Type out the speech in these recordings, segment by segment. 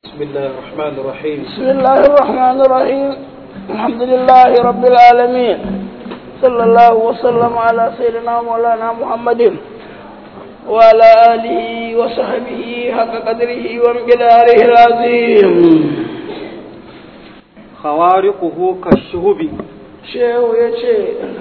بسم الله الرحمن الرحيم بسم الله الرحمن الرحيم الحمد لله رب العالمين صلى الله وسلم على سيدنا مولانا محمد وعلى آله وصحبه حق قدره ومقداره العظيم خوارقه كالشهب shehu ya ce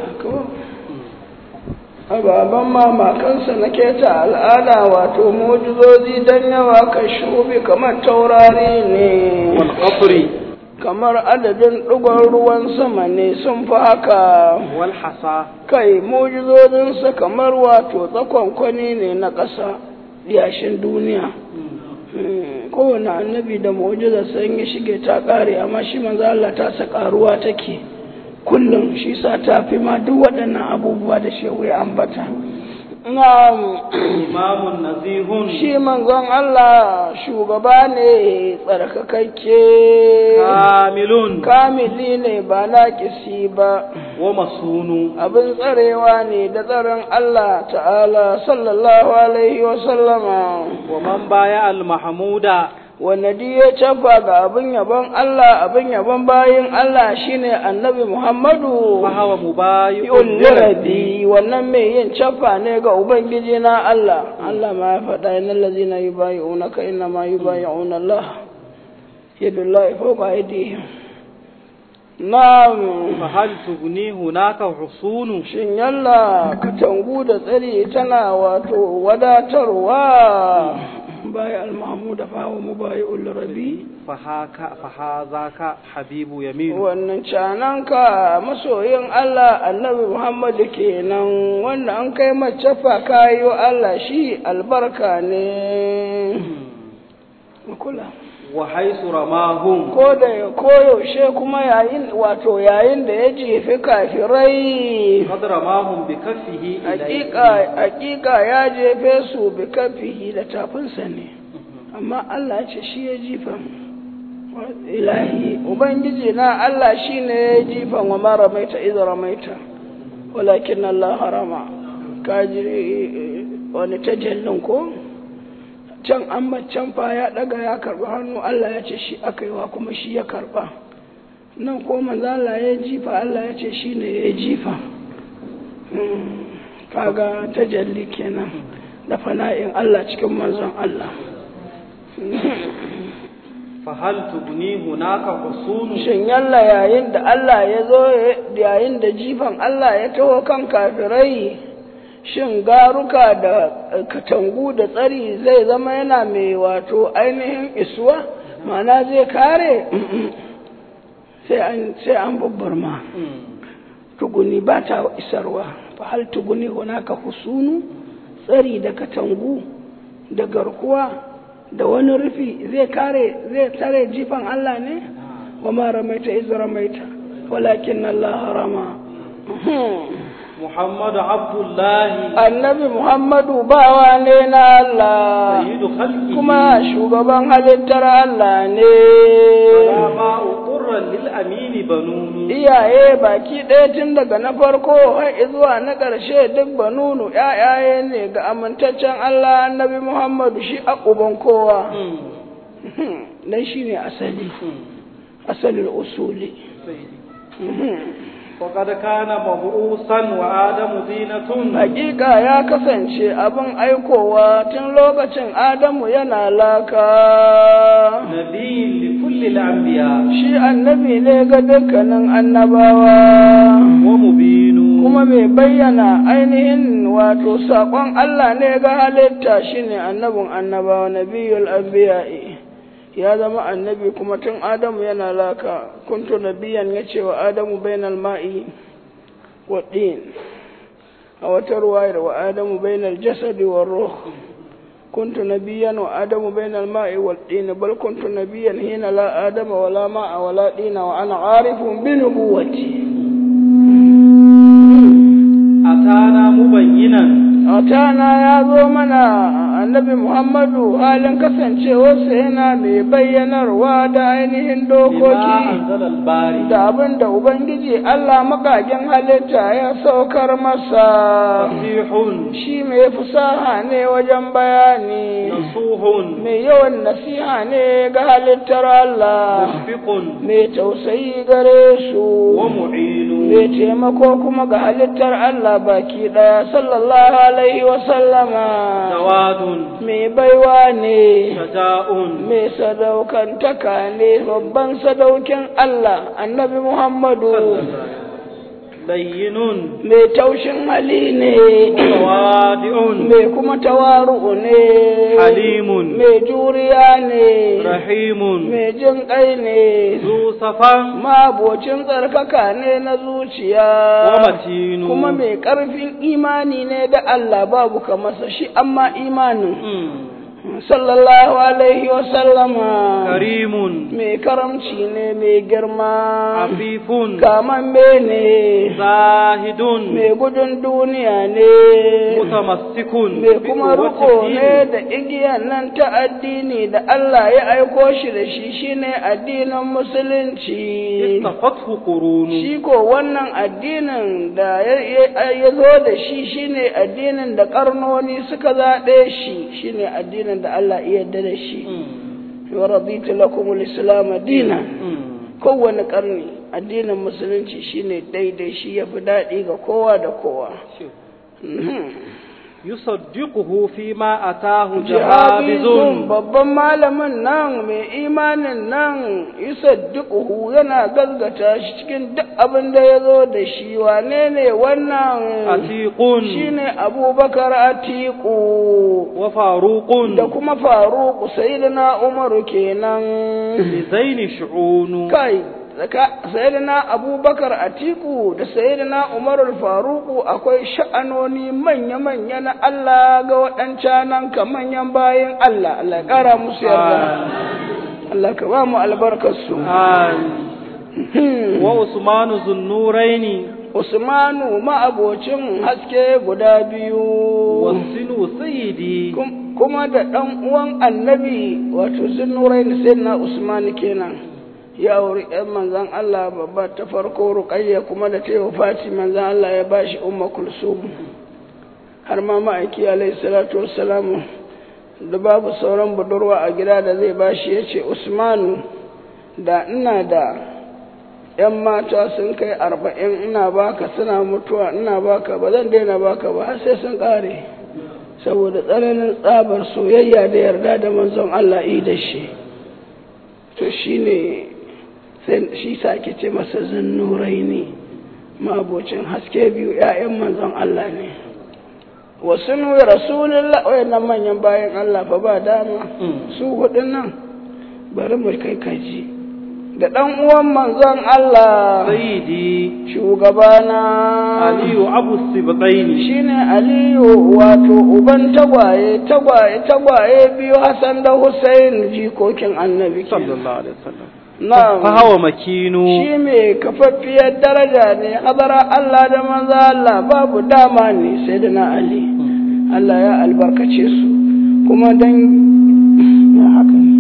ababen mamakansa na keta al'ada wato mujizozi don yawa ka shubi kamar taurari ne والقطر kamar adadin ɗigon ruwan sama ne sun fi haka والحصى kai mujizozinsa kamar wato tsakonkwani ne na ƙasa yashin duniya Hmm, kowane annabi da mu'jizarsa in ya shige ta ƙare amma shi manzo Allah ta sa ƙaruwa take kullum shi sa ta fi ma duk waɗannan abubuwa da shehu ya ambata na'am إمام نزيه shi manzon Allah shugaba ne tsarkakakke كامل kamili ne ba naƙisi ba ومصون abin tsarewa ne da tsaron Allah ta'ala sallallahu alaihi wa sallama ومن بايع المحمود wanda duk ya cafa ga abin yabon Allah abin yabon bayin Allah shine annabi Muhammadu فهو مبايع yun lirabi wannan mai yin cafa ne ga ubangiji na Allah Allah ma ya faɗa innal ladzina yubayyi'unaka inna ma yubayyi'una Allah yadullahi fawqa aydihim na'am فهل تغني هناك حصون shin yalla katangu da tsari tana wato wadatarwa baya al-mahmud fa wa mubayi'ul rabi فهاك فهذاك حبيب يمين wannan cananka masoyin Allah annabi Muhammad kenan wanda an kai mace fa kayo Allah shi albarka ne kula وحيث رماهم ko da koyaushe kuma yayin wato yayin da ya jefi kafirai قد رماهم بكفه إليه hakika hakika ya jefe su bi kafihi da tafinsa ne amma Allah ce shi ya jifa ilahi ubangiji na Allah shi ne ya jifa wa ma ramaita idza ramaita walakin Allah harama kaji wani tajallin ko can an can fa ya daga ya karba hannu Allah ya ce shi aka yi wa kuma shi ya karba nan ko manzo Allah ya jifa Allah ya ce shi ne ya jifa kaga tajalli kenan da fana'in Allah cikin manzon Allah فهل تغني هناك حصون shin yalla yayin da Allah ya zo yayin da jifan Allah ya taho kan kafirai shin garuka da katangu da tsari zai zama yana mai wato ainihin isuwa ma'ana zai kare sai an sai an babbar ma tuguni ba ta isarwa fa hal tuguni hunaka husunu tsari da katangu da garkuwa da wani rufi zai kare zai tare jifan Allah ne wa ma ramaita iz ramaita walakin Allah harama محمد عبد الله annabi Muhammadu bawa ne na Allah سيد خلقه kuma shugaban halittar Allah ne علماء قرا للأمين بنون iyaye baki ɗaya tun daga na farko har zuwa na ƙarshe duk banunu ‘ya'yaye ne ga amintaccen Allah annabi Muhammadu shi a uban kowa dan shi ne asali asalin usuli وقد كان مبعوثا وآدم زينة hakika ya kasance abin aikowa tun lokacin Adamu yana laka نبي لكل الأنبياء shi annabi ne ga dukkanin annabawa ومبين kuma mai bayyana ainihin wato saƙon Allah ne ga halitta shine annabin annabawa nabiyul anbiya'i ya zama annabi kuma tun Adamu yana laka kuntu nabiyan ya ce wa Adamu bainal ma'i wa din a wata ruwayar wa Adamu bainal jasadi wa ruh kuntu nabiyan wa Adamu bainal ma'i wal din bal kuntu nabiyan hina la Adama wala ma'a wala dina wa ana arifun bi nubuwati أتانا مبينا Atana ya zo mana annabi Muhammadu halin kasancewarsa yana mai bayyanarwa da ainihin بما dokoki أنزل الباري da abin da Ubangiji Allah makagen halitta ya saukar masa. فصيح Shi mai fusaha ne wajen bayani, نصوح mai yawan nasiha ne ga halittar Allah, مشفق mai tausayi gare su. ومعين mai taimako kuma ga halittar Allah baki ɗaya sallallahu alaihi wa sallama جواد mai baiwa ne شجاع mai sadaukantaka ne babban sadaukin Allah annabi Muhammadu لين mai taushin hali ne متواضع mai kuma tawaru'u ne حليم mai juriya ne رحيم mai jin ƙai ne ذو صفا mabocin tsarkaka ne na zuciya ومتين kuma mai ƙarfin imani ne da Allah babu kamasa shi amma imanin مم. sallallahu alaihi wa sallama كريم mai karamci ne mai girma عفيف kamamme ne زاهد mai gudun duniya ne متمسك mai kuma بقوة riko ne الدين da igiyan nan ta addini da Allah ya aiko shi da shi shine addinin musulunci اصطفته قرون shi ko wannan addinin da ya- ya ya zo da shi shine addinin da karnoni suka zaɓe shi shine addinin da Allah ya yarda da shi مم. wa raditu lakum al-islam dinan مم. kowane karni addinin musulunci shine daidai shi yafi daɗi ga kowa da kowa شوف. Mhm. يصدقه فيما أتاه Jihabizun جهابز babban malamin nan mai imanin nan yusaddiquhu yana gazgata shi cikin duk abin da ya zo da shi wane ne wannan عتيق shine abubakar atiku وفاروق da kuma faruku sayyidina umaru kenan لزين شعون kai zaka sayyidina abubakar atiku da sayyidina umaru faruku akwai sha'anoni manya-manya na Allah ga waɗancanan ka manyan bayan Allah Allah ya ƙara musu yarda Allah ka ba mu albarkarsu آمين. وعثمان ذو النورين Usmanu ma'abocin haske guda biyu والسن سيدي Kum- kuma da ɗan uwan annabi wato zinnurai sai na Usman kenan ya auri ‘yan manzan Allah babba ta farko ruƙayya kuma da ta yi Fati manzan Allah ya ba shi umma kulsum har ma ma'aiki alaihi salatu wassalamu da babu sauran budurwa a gida da zai ba shi ya ce Usmanu da ina da ‘yan mata sun kai arba'in ina baka suna mutuwa ina baka ba zan daina baka ba har sai sun ƙare saboda tsananin tsabar soyayya da yarda da manzon Allah yi da shi to shi ne shi sake ce masa zannurai ne mabocin haske biyu ‘ya'yan manzon Allah ne wasu nuyi rasulullah wayannan manyan bayan Allah fa ba dama su hudun nan bari mu kai kaji da ɗan uwan manzon Allah سيدي shugabana علي أبو السبطين shine Aliyu wato uban tagwaye tagwaye tagwaye biyu Hassan da Hussein jikokin annabi صلى kenan. الله عليه وسلم na'am فهو مكين shi mai kafaffiyar daraja ne hadara Allah da manzo Allah babu dama ne sai da na Ali Allah ya albarkace su kuma dan ya haka ne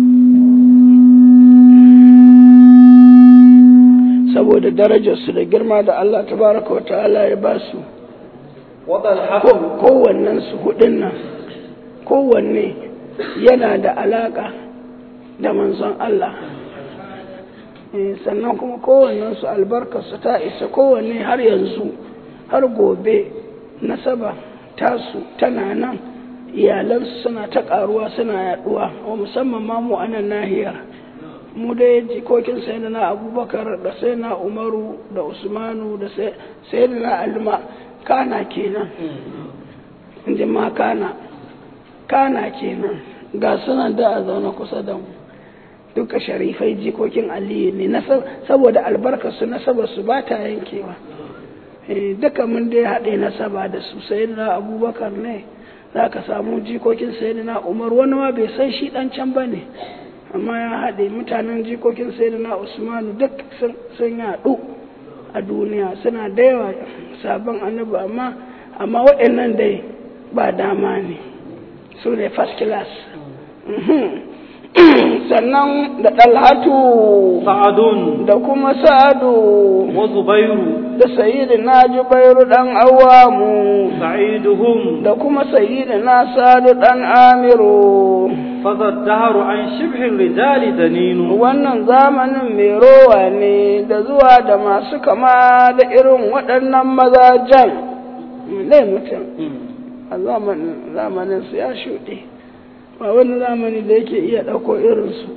saboda darajarsu da girma da Allah tabaraka wa ta'ala ya ba su وطلحة kowannen su hudun nan kowanne yana da alaka da manzon Allah Eh, sannan kuma kowannen su albarkarsu ta isa kowanne har yanzu har gobe nasaba tasu tana nan iyalansu suna ta karuwa suna yaduwa wa musamman ma mu a nan nahiyar mu dai jikokin sayyidina abubakar da sayyidina umaru da usmanu da sayyidina alma kana kenan inji ma kana kana kenan ga sunan da a zaune kusa da mu duka sharifai jikokin aliyu ne na saboda albarkarsu nasabarsu ba ta yankewa Eh, duka mun dai haɗe nasaba da su sayyidina abubakar ne za ka samu jikokin sayyidina umar wani ma bai san shi ɗan can ba ne amma ya haɗe mutanen jikokin sayyidina usmanu duk sun- sun yaɗu a duniya suna da yawa sabon annabi amma amma waɗannan dai ba dama ne su ne first class sannan da ɗalhatu sa'adun da kuma sa'adu wa zubairu da sayidu na jubairu ɗan awamu sa'iduhum da kuma sayidu na sadu ɗan amiru fadha daharu an shibhin rijali daninu wannan zamanin mai rowa ne da zuwa da masu kama da irin waɗannan mazajen ne mutum a zamanin zamanin su ya shuɗe ba wani zamani da yake iya ɗauko irinsu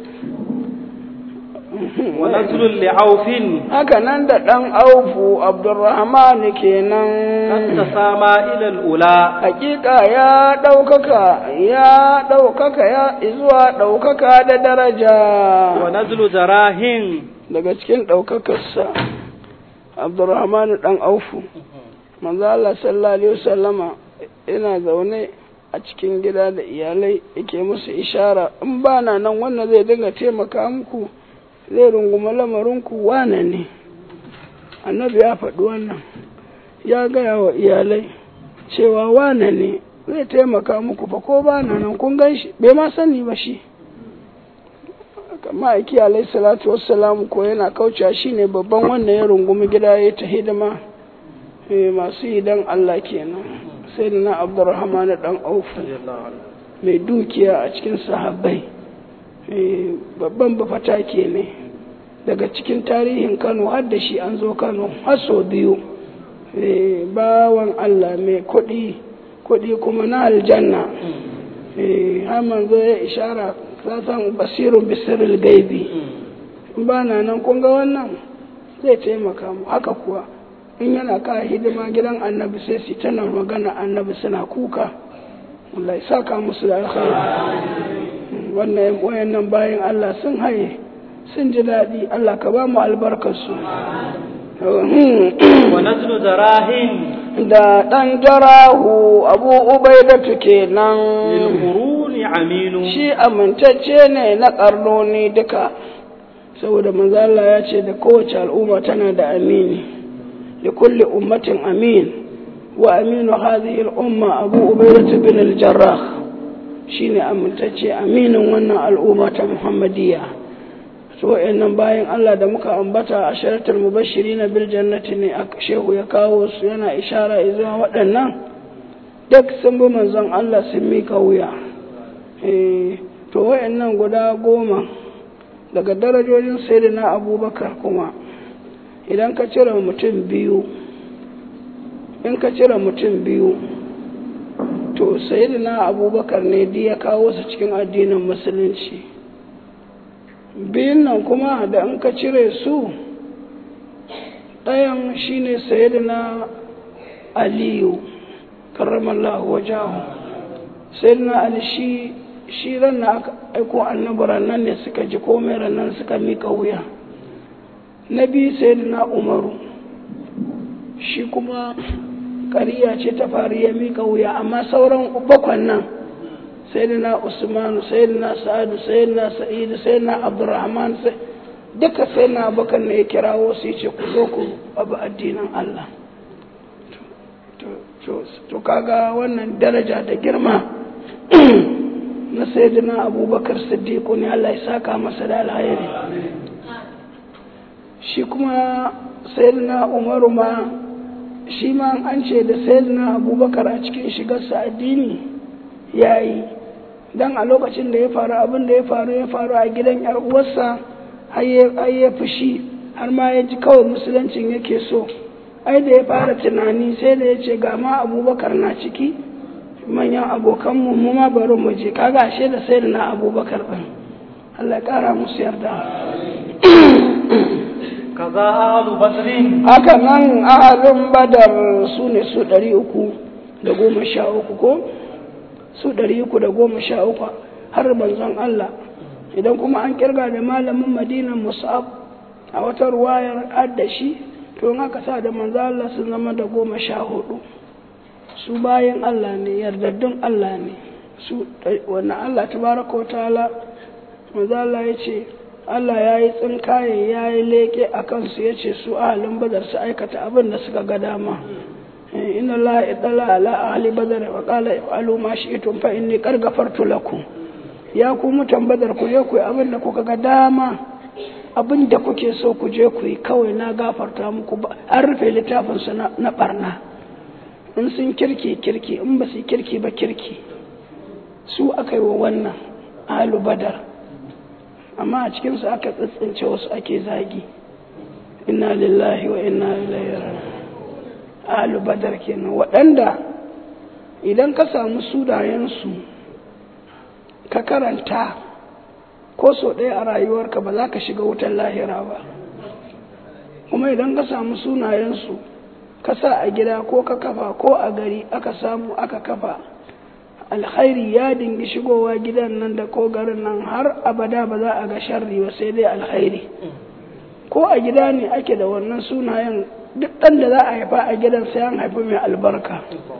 wa nazlul li'aufin haka nan da ɗan aufu abdurrahman kenan kan tasama ila al-ula hakika ya ɗaukaka ya ɗaukaka ya zuwa ɗaukaka da daraja wa nazlu jarahin daga cikin ɗaukakarsa abdurrahman ɗan aufu manzo Allah sallallahu alaihi wasallama ina zaune a cikin gida da iyalai yake musu ishara in ba na nan wannan zai dinga taimaka muku zai runguma lamarinku wane ne annabi ya faɗi wannan ya gaya wa iyalai cewa wane ne zai taimaka muku fa ko ba na nan kun gan shi bai ma sani ba shi ma'aiki alai salatu wassalamu ko yana kaucewa shine babban wannan ya rungumi gida ya ta hidima eh, masu yi don Allah kenan sai da na abdurrahman dan aufu mai dukiya a cikin sahabbai eh, babban bafatake ne daga cikin tarihin kano har da shi an zo kano har sau biyu eh, bawan Allah mai kuɗi kuɗi kuma na aljanna eh, har manzo ya ishara san basirun bisiril gaibi ba na nan kun ga wannan zai taimaka mu haka kuwa in yana ka hidima gidan annabi sai su tana magana annabi suna kuka Allah ya saka musu da alkhairi wannan wayannan bayan Allah sun haye sun ji daɗi Allah ka ba mu albarkarsu wa nazlu jarahin da ɗan jarahu abu ubaidatu kenan lil quruni aminu shi amintacce ne na ƙarnoni duka saboda manzo Allah ya ce da kowace al'umma tana da amini li kulli ummatin amin wa aminu hadhihi al-umma abu ubaidah bin al-jarrah shine amintacce aminin wannan al'umma ta muhammadiyya so wayannan bayan Allah da muka ambata a sharatul mubashirin bil jannati ne shehu ya kawo su yana ishara zuwa waɗannan duk sun bi manzon Allah sun mika wuya to wayannan guda goma daga darajojin sayyidina abubakar kuma idan ka cire mutum biyu in ka cire mutum biyu to sayyidina abubakar ne di ya kawo su cikin addinin musulunci biyun nan kuma da in ka cire su ɗayan shine sayyidina aliyu karramallahu wajahu sayyidina ali shi shi ran na aka aiko annabi nan ne suka ji komai nan suka mika wuya na biyu sayyidina umaru shi kuma ƙariya ce ta faru ya mika wuya amma sauran bakwan nan sayyidina usmanu sayyidina sa'adu sayyidina sa'idu sayyidina abdurrahman duka sayyidina abubakar ne ya kirawo su ce ku zo ku abu addinin allah to kaga wannan daraja da girma na sayyidina abubakar siddiqu ne Allah ya saka masa da alhairi shi kuma sayyidina umaru ma shi ma an ce da sayyidina abubakar a cikin shigarsa addini ya yi don a lokacin da ya faru abin da ya faru ya faru a gidan yar uwarsa har ya fushi har ma ya ji kawai musuluncin yake so ai da ya fara tunani sai da ya ce ga ma abubakar na ciki manyan abokanmu mu ma bari mu je kaga ashe da sai da na abubakar ɗin Allah ya ƙara musu yarda kaza ahlu badrin haka nan ahalin badar su ne su ɗari uku da goma sha uku ko su ɗari uku da goma sha uku har manzon Allah idan kuma an kirga da malamin madinan musab a wata ruwayar addashi to in aka sa da manzon Allah sun zama da goma sha hudu su bayan Allah ne yardaddun Allah ne su wannan Allah tabaraka wa ta'ala manzo Allah ya ce Allah ya yi tsinkaye ya yi leƙe a kansu ya ce su ahalin badar su aikata abin da suka ga dama inna Allah idala ala ahli badar wa qala if'alu ma shi'tum fa inni qad ghafartu lakum ya ku mutan badar ku je ku yi abin da kuka ga dama abin da kuke so ku je ku yi kawai na gafarta muku ba an rufe littafin su na barna in sun kirki kirki in ba su kirki ba kirki su aka yi wa wannan ahlu badar amma a cikinsu aka tsitsince wasu ake zagi inna lillahi wa inna ilaihi raji'un ahlu badar kenan waɗanda idan ka samu sunayensu ka karanta ko so ɗaya a rayuwarka ba za ka shiga wutar lahira ba kuma idan ka samu sunayensu ka sa a gida ko ka kafa ko a gari aka samu aka kafa alkhairi ya dingi shigowa gidan nan da ko garin nan har abada ba za a ga sharri ba sai dai alkhairi ko a gida ne ake da wannan sunayen duk ɗan da za a haifa a gidan sai an haifi mai albarka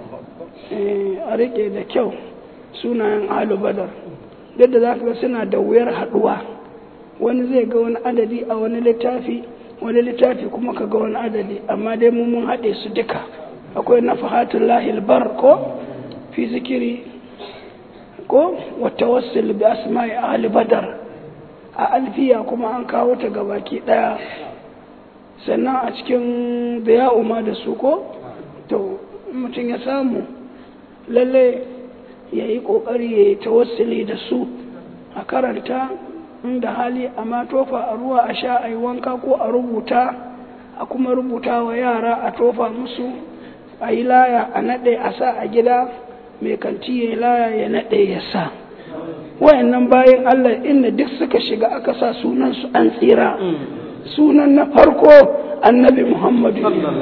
a riƙe da kyau sunayen alu badar duk da za ka ga suna da wuyar haɗuwa wani zai ga wani adadi a wani littafi wani littafi kuma ka ga wani adadi amma dai mu mun haɗe su duka akwai na fahatun lahil bar ko fi zikiri ko wata wasu bi asma'i ahli badar a alfiya kuma an kawo ta gabaki ɗaya sannan a cikin da ma da su ko to mutum ya samu lalle ya yi ƙoƙari ya yi tawassuli da su a karanta inda hali amma tofa a ruwa a sha a yi wanka ko a rubuta a kuma rubuta wa yara a tofa musu a yi laya a naɗe a sa a gida mai kanti ya yi laya ya naɗe ya sa wayannan bayan allah inda duk suka shiga aka sa sunansu an tsira sunan na farko annabi muhammadu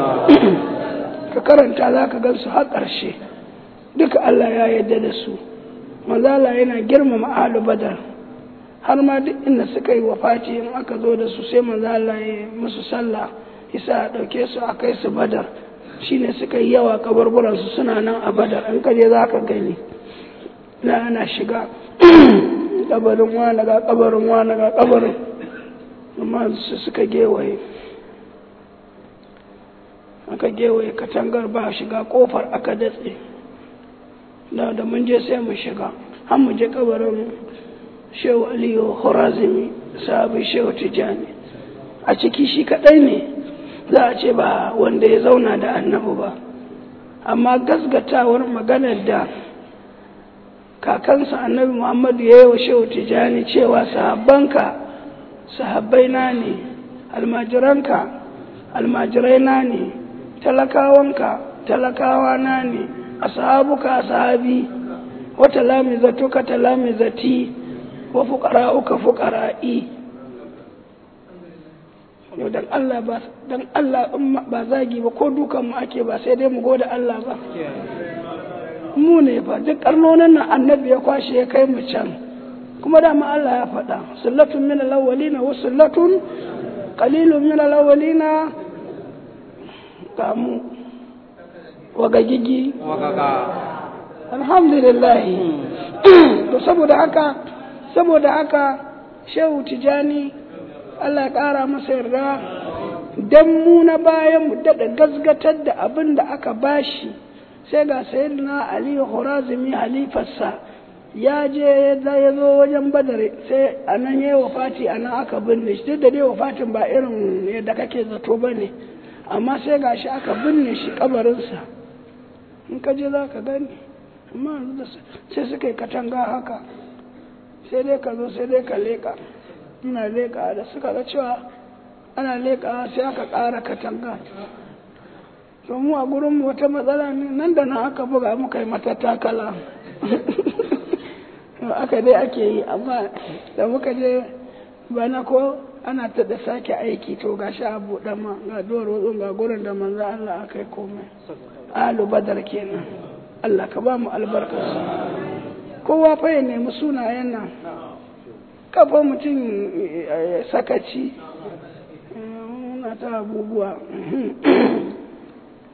ka karanta za ka gansu har ƙarshe duka allah ya yarda da su mazala yana girmama ahlu badar har ma duk inda suka yi wafati in aka zo da su sai mazala ya musu sallah isa a ɗauke su a kai su badar shine suka yi yawa kabarburansu suna nan a badar in kaje za ka gani na ana shiga kabarin wani ga kabarin wani ga kabarin amma su suka gewaye aka gewaye katangar ba shiga kofar aka datse da da mun je sai mu shiga har mu je kabarin shehu aliyu horazimi sahabi shehu tijani a ciki shi kadai ne za a ce ba wanda ya zauna da annabi ba amma gasgatawar maganar da kakansa annabi muhammadu ya yi wa shehu tijani cewa sahabbanka sahabbai na ne almajiranka almajirai na ne talakawanka talakawa na ne ashabuka ashabi wa talamizatuka talamizati wa fuqara'uka fuqara'i yau dan Allah ba dan Allah ba zagi ba ko dukan mu ake ba sai dai mu gode Allah ba mu ne ba duk karnonin nan annabi ya kwashe ya kai mu can kuma dama Allah ya faɗa sullatun min al-awwalina wa sullatun qalilun min al-awwalina kamu wagagigi alhamdulillah to saboda haka saboda haka shehu tijani Allah ya ƙara masa yarda dan mu na bayan mu daɗa gasgatar da abin da aka bashi sai ga sayyidina ali horazimi halifarsa ya je ya zo wajen badar sai a nan ya yi wafati a nan aka binne shi duk da dai wafatin ba irin yadda kake zato ba ne amma sai ga shi aka binne shi kabarinsa in ka je za ka gani amma sai suka yi katanga haka sai dai ka zo sai dai ka leƙa ina leƙa da suka ga cewa ana leƙa sai aka ƙara katanga to mu a gurinmu wata matsala ne nan da nan aka buga muka yi mata takala aka dai ake yi amma da muka je bana ko ana ta da sake aiki to ga sha abu ma ga duwar wutsun ga gurin da manzo Allah aka yi komai alu badar kenan Allah ka ba mu albarkarsu kowa fa ya nemi sunayen nan kafa mutum sakaci na ta abubuwa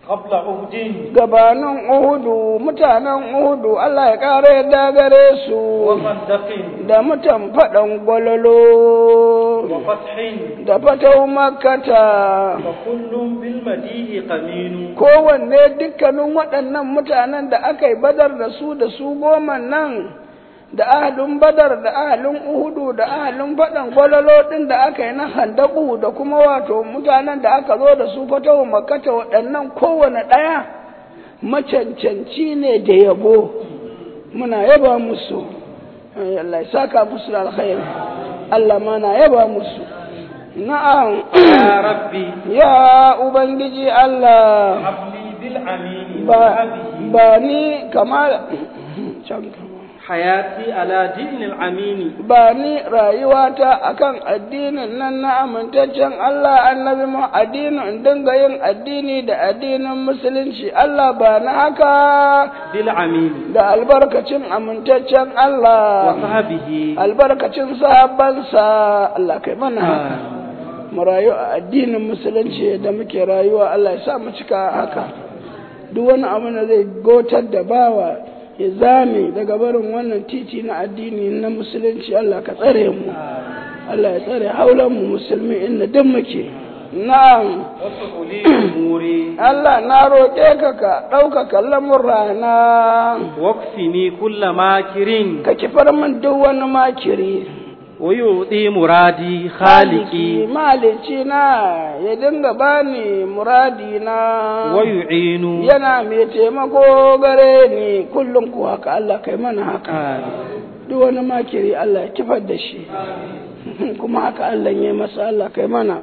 قبل عهد gabanin Uhudu mutanen Uhudu Allah ya ƙara yadda gare su وخندق da mutan faɗan gwalolo وفتح da fatau makata فكل بالمديه قمين kowanne dukkanin waɗannan mutanen da aka yi badar da su da su goma nan da ahalin badar da ahalin uhudu da ahalin faɗan gwalolo ɗin da aka yi na handaku da kuma wato mutanen da aka zo da su fatawa makata waɗannan kowane ɗaya macancanci ne da yabo muna yaba musu Ai, Allah ya saka musu da alkhairi Allah ma na yaba musu na'am يا ربي ya ubangiji Allah هب لي بالعمين ba وهبه ba ni kamar can kama. حياتي على دين العمين ba ni rayuwata akan addinin nan na amintaccen Allah annabi mu addinin in dinga yin addini da addinin musulunci Allah ba na haka بالعمين da albarkacin amintaccen Allah وصحبه albarkacin sahabbansa Allah kai mana haka mu rayu a addinin musulunci da muke rayuwa Allah ya sa mu cika haka duk wani abu da zai gotar da bawa ya zame daga barin wannan titi na addini na musulunci Allah ka tsare mu Allah ya tsare haulan mu musulmi inda duk muke na'am وصحلي أموري Allah na roƙe ka ka ɗaukaka lamurana واكفني كل ماكر ka kifar min duk wani makiri ويعطي مرادي خالقي malici na ya dinga bani muradi na ويعين yana mai taimako gare ni kullum ku haka Allah kai mana haka آمين. duk wani makiri Allah ya kifar da shi kuma haka Allah ya yi masa Allah kai mana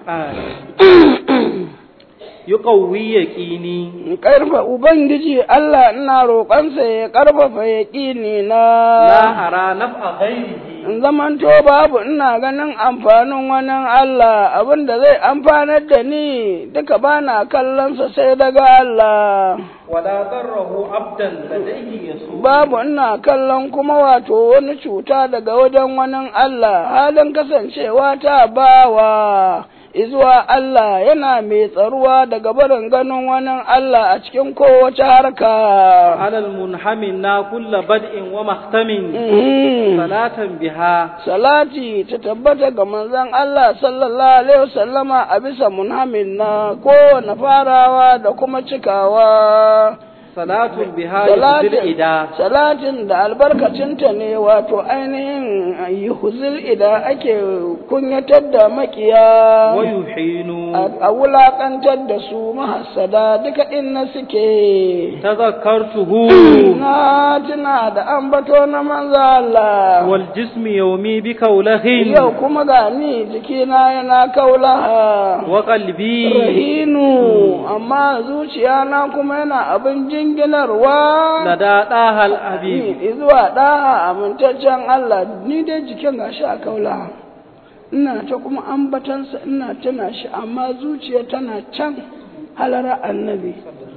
آمين. يقوي يقيني karfa ubangiji Allah ina roƙonsa ya karfafa yaƙini لا na أرى نفع غيره in zamanto babu ina ganin amfanin wani Allah abin da zai amfanar da ni duka bana kallonsa sai daga Allah ولا ضره عبدا لديه يسوع babu ina kallon kuma wato wani cuta daga wajen wani Allah halin kasancewa ta bawa izuwa Allah yana mai tsaruwa daga barin ganin wani Allah a cikin kowace harka. على المنحمنا كل بدء ومختم Mhm. صلاة بها Salati ta tabbata ga manzon Allah sallallahu Alaihi wasallama a bisa munhamin na kowane farawa da kuma cikawa. صلاة بها يهدي Salatin, الإداء salatin da albarkacinta ne wato ainihin yuhuzil ida ake kunyatar da makiya ويحين a a wulakantar da su mahassada duka inna suke تذكرته na tuna da ambato na manzo Allah والجسم يومي بكوله yau kuma ga ni jikina yana kaulaha وقلبي rahinu amma zuciya na kuma yana abin jinginarwa لدى طه الحبيب ni zuwa ɗaha amintaccen Allah ni dai jikin gashi a kaula ina ta kuma ambatansa ina tuna shi amma zuciya tana can halara annabi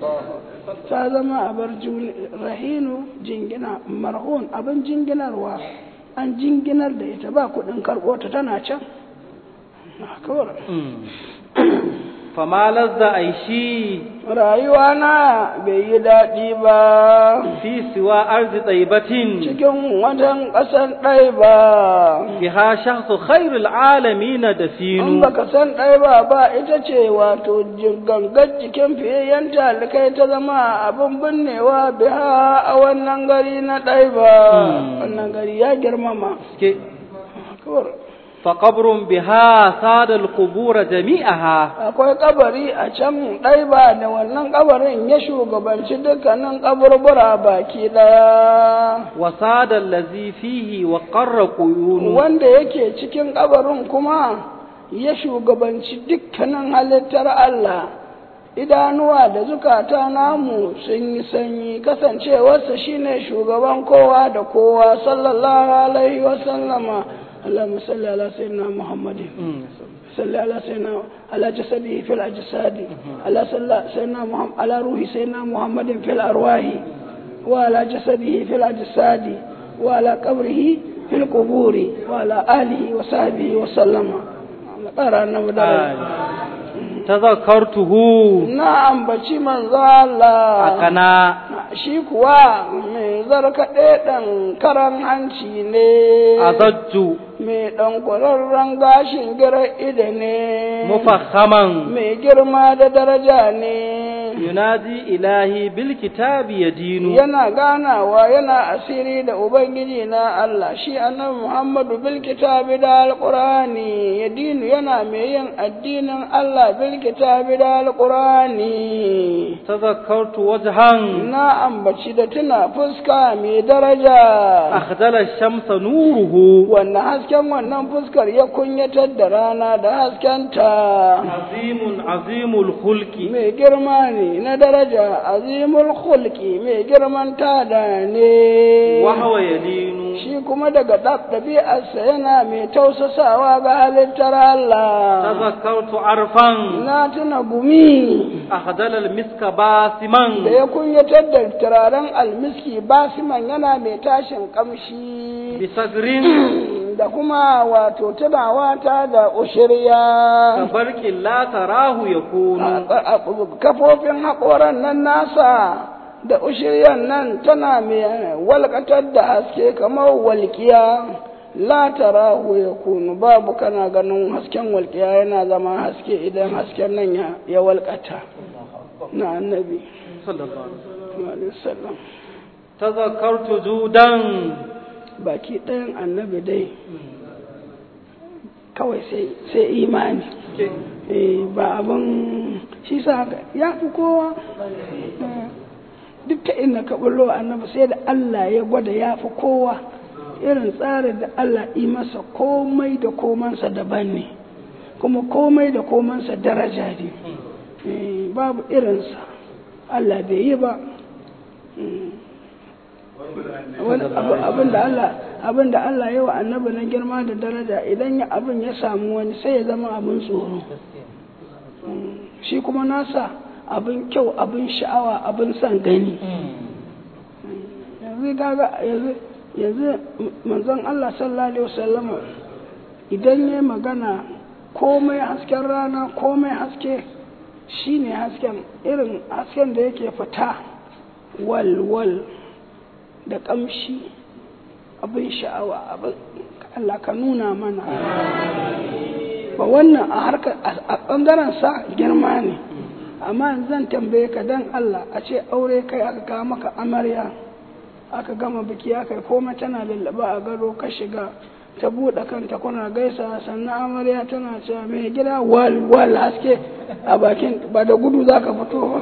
ta zama abar juni- rahinu jingina marhun abin jinginarwa an jinginar da ita ba kuɗin karɓo ta tana can kawai فما لذ عيشي rayuwa na bai yi daɗi ba في سوى أرض طيبة cikin wajen ƙasar ɗai ba بها شخص خير العالمين in دفين baka san ɗai ba ba ita ce wato ji- gangar jikin fiyayyen talikai ta zama abin binnewa biha a wannan gari na ɗai ba Hmm. wannan gari ya girmama كي- Kawai. فقبر بها ساد القبور جميعها akwai kabari a can ɗai ba da wannan kabarin ya shugabanci dukkanin kaburbura baki ɗaya وساد الذي فيه وقر قيون wanda yake cikin kabarin kuma ya shugabanci dukkanin halittar Allah idanuwa da zukata namu sun yi sanyi kasancewarsa shine shugaban kowa da kowa sallallahu alaihi wasallama اللهم صل على سيدنا محمد صل على سيدنا على جسده في الأجساد على صلى سيدنا محمد على روح سيدنا محمد في الأرواح وعلى جسده في الأجساد وعلى قبره في القبور وعلى آله وصحبه وسلم قرأنا مدرس tazakkartuhu na ambaci manzo Allah akana shi kuwa mai zarkaɗe ɗan karan hanci ne azajju mai ɗan kwararren gashin gira ida ne mufakhaman mai girma da daraja ne yunadi ilahi bil kitabi yadinu yana ganawa yana asiri da ubangiji na Allah shi annabi Muhammadu bil kitabi da alqurani yadinu yana mai yin addinin Allah bil kitabi da alqurani tazakkartu wajhan na ambaci da tuna fuska mai daraja akhdala shamsa nuruhu wannan hasken wannan fuskar ya kunyatar da rana da haskenta azimun azimul khulqi mai girma ne na daraja azimul khulqi mai girman tada ne wa huwa yalinu shi kuma daga ɗab- ɗabi'arsa yana mai tausasawa ga halittar Allah tazakkartu arfan na tuna gumi akhdala al miska basiman da ya kunyatar da turaren almiski basiman yana mai tashin kamshi bisagrin da kuma wato tunawa ta da ushirya kabarkin la tarahu yakunu a- a- kafofin haƙoran nan nasa da ushiryan nan tana mai walƙatar da haske kamar walƙiya la tarahu ya kunu babu kana ganin hasken walƙiya yana zama haske idan hasken nan ya, ya walƙata na annabi sallallahu alaihi wasallam sallallahu alaihi wasallam tazakkartu judan baki ɗayan annabi dai kawai sai sai imani eh ba abin shi sa haka ya fi kowa Eh, duk ta inda ka bullo annabi sai da Allah ya gwada ya fi kowa irin tsarin da Allah yi masa komai da komansa daban ne kuma komai da komansa daraja ne Eh, babu irinsa Allah bai yi ba Mm. wani abu abin da Allah abin da Allah ya wa annabi na girma da daraja idan ya abin ya samu wani sai ya zama abin tsoro Mm. shi kuma nasa abin kyau abin sha'awa abin son gani yanzu gaga yanzu yanzu manzon Allah sallallahu alaihi wasallama idan ya magana komai hasken rana komai haske shine hasken irin hasken da yake fita wal wal da kamshi abin sha'awa abin Allah ka nuna mana ba wannan a harkar a ɓangaren sa girma ne amma zan tambaye ka dan Allah a ce aure kai aka kawo maka amarya aka gama biki aka yi komai tana lallaba a gado ka shiga ta buɗe kanta kuna gaisa sannan amarya tana cewa mai gida wal wal haske a bakin ba da gudu za ka fito ba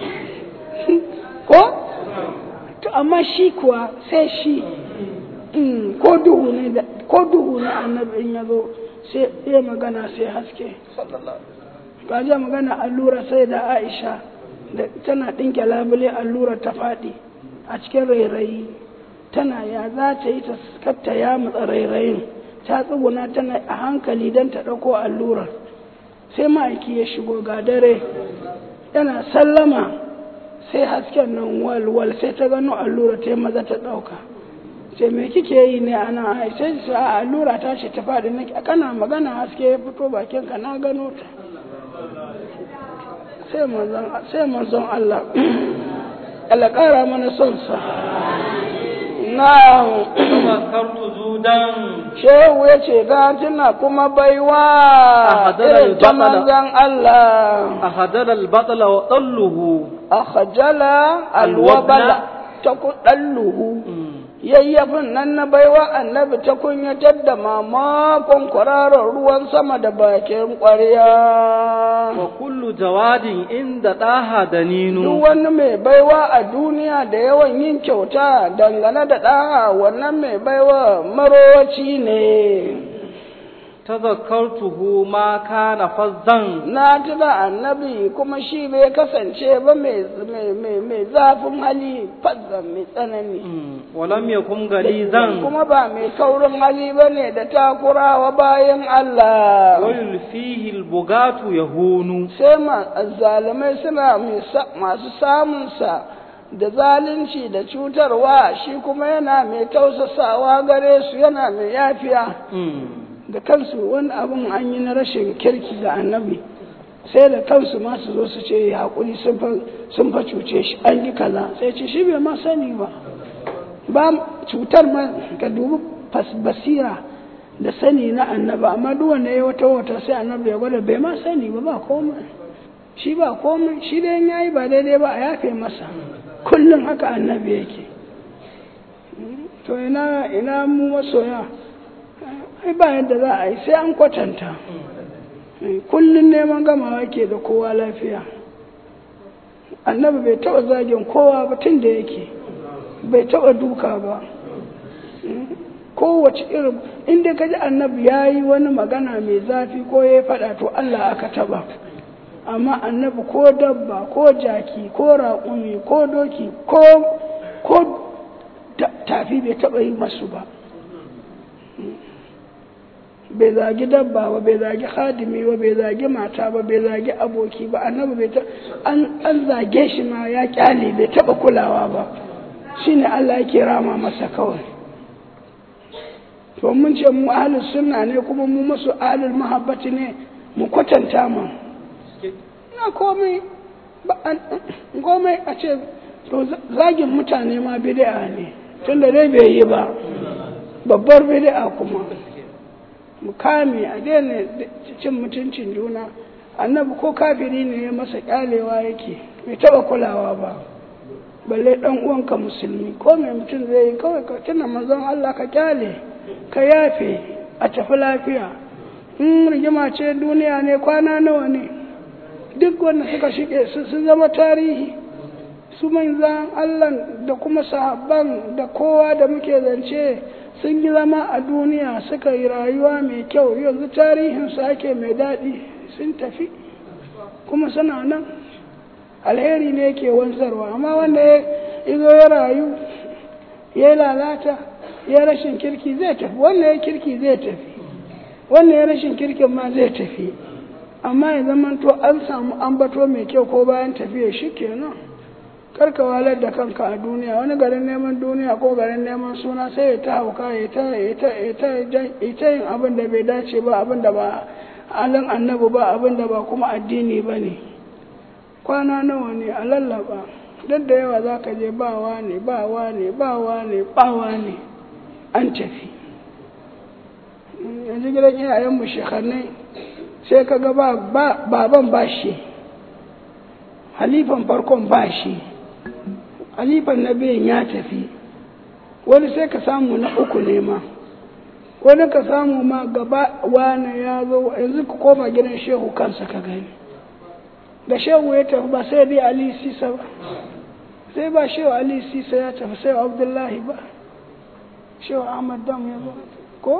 ko to amma shi kuwa sai shi mm, ko duhu ne da ko duhu ne annabi in ya zo sai ya magana sai haske ka ji magana allura sai da aisha da tana ɗinke labule allura ta faɗi a cikin rairayi tana ya za ta yi ta katta ya matsa rairayin ta tsuguna tana a hankali don ta ɗauko allurar sai ma'aiki ya shigo ga dare yana sallama sai hasken nan walwal sai ta gano allura ta yi maza ta ɗauka sai me kike yi ne a nan ai sai su a allura ta ce ta faɗi nake kana magana haske ya fito bakin ka na gano ta sai manzon sai manzon Allah Allah ƙara mana son sa na tazakkartu judan shehu ya ce ga tuna kuma baiwa hadarar irin ta baƙala. manzon Allah ahadara al-batla wa dalluhu akhajala Alwabla. alwabala ta kudalluhu yayyafin nan na baiwa annabi ta kunyatar da mamakon kwararar ruwan sama da bakin ƙwarya wa kullu jawadin inda daha duk daninu wani mai baiwa a duniya da yawan yin kyauta dangane da ɗaha wannan mai baiwa marowaci ne tazakkartuhu ma kana fazzan na tuna annabi kuma shi bai kasance ba mai mai- mai- mai zafin hali fazzan mai tsanani wa lam yakun galizan kuma ba mai kaurin hali ba ne da takurawa bayan Allah wa yulfihi al-bugatu yahunu sai ma zalimai suna mai sa- masu samunsa da zalunci da cutarwa shi kuma yana mai tausasawa gare su yana mai yafiya da kansu wani abin an yi na rashin kirki da annabi sai da kansu ma su zo su ce ya haƙuri sun fa cuce shi an yi kaza sai ce shi bai ma sani ba ba cutar ma ka dubi basira da sani na annaba amma duk wanda ya wata wata sai annabi ya gwada bai ma sani ba ba komai shi ba komai shi da ya yi ba daidai ba a yafe masa kullum haka annabi yake to ina ina mu masoya ai ba yadda za a yi sai an kwatanta kullum neman gamawa ke da kowa lafiya annabi bai taɓa zagin kowa ba tun da yake bai taɓa duka ba kowace irin inda kaji annabi ya yi wani magana mai zafi ko ya faɗa to Allah aka taɓa amma annabi ko dabba ko jaki ko raƙumi ko doki ko ko tafi bai taɓa yi masu ba bai zagi dabba ba bai zagi hadimi ba bai zagi mata ba bai zagi aboki ba annabi bai ta an an zage shi ma ya kyale bai taba kulawa ba shine Allah yake rama masa kawai to mun ce mu ahlus sunna ne kuma mu masu ahlul mahabbati ne mu kwatanta mu na komai ba komai a ce to zagin mutane ma bid'a ne tunda dai bai yi ba babbar bid'a kuma mu kame a daina cin mutuncin juna annabi ko kafiri ne ya masa kyalewa yake bai taba kulawa ba balle dan uwanka musulmi ko mai mutum zai yi kawai ka tuna manzon Allah ka kyale ka yafe a tafi lafiya in rigima ce duniya ne kwana nawa ne duk wanda suka shige su sun zama tarihi su manzan Allah da kuma sahabban da kowa da muke zance sun yi zama a duniya suka yi rayuwa mai kyau yanzu tarihinsu ake mai daɗi sun tafi kuma suna nan alheri ne ke wanzarwa amma wanda ya zo ya rayu ya lalata ya rashin kirki zai tafi wanda ya kirki zai tafi wanda ya rashin kirkin ma zai tafi amma ya zama to an samu ambato mai kyau ko bayan tafiya shi kenan karka walar da kanka a duniya wani garin neman duniya ko garin neman suna sai ya ta hauka ya ta yin abin da bai dace ba abin da ba halin annabi ba abin da ba kuma addini ba ne kwana nawa ne a lallaba duk da yawa za ka je bawa ne bawa ne bawa ne bawa ne an tafi yanzu gidan iyayenmu shekarnai sai ka ga baban ba shi halifan farkon ba shi halifan na biyan ya tafi wani sai ka samu na uku ne ma wani ka samu ma gaba wane ya zo yanzu ka koma gidan shehu kansa ka gani da shehu ya tafi ba sai dai ali sisa ba sai ba shehu ali sisa ya tafi sai abdullahi ba shehu ahmad dam ya zo ko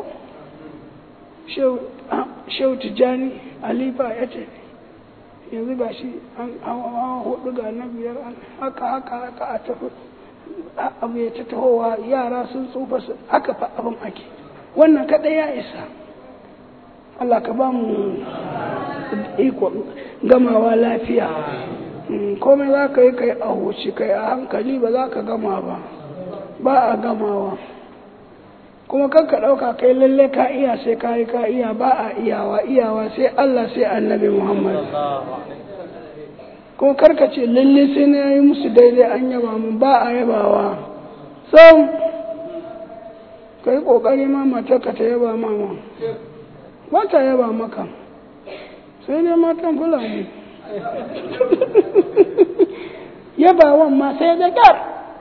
shehu tijjani alifa ya tafi yanzu ga shi an hawa hudu ga na biyar an haka haka haka a tafi abu ya ta tahowa yara sun tsufa su haka fa abin ake wannan kaɗai ya isa Allah ka ba mu iko gamawa lafiya komai za ka yi kai a huci kai a hankali ba za ka gama ba ba a gamawa kuma kan ka ɗauka kai lalle ka iya sai ka yi ka iya ba a iyawa iyawa sai Allah sai annabi Muhammad kuma karka ce lalle sai na yi musu daidai an yaba mun ba a yabawa sam ka yi ƙoƙari ma matarka ta yaba mama ba ta yaba maka sai dai matan fulani yabawan ma sai da ƙyar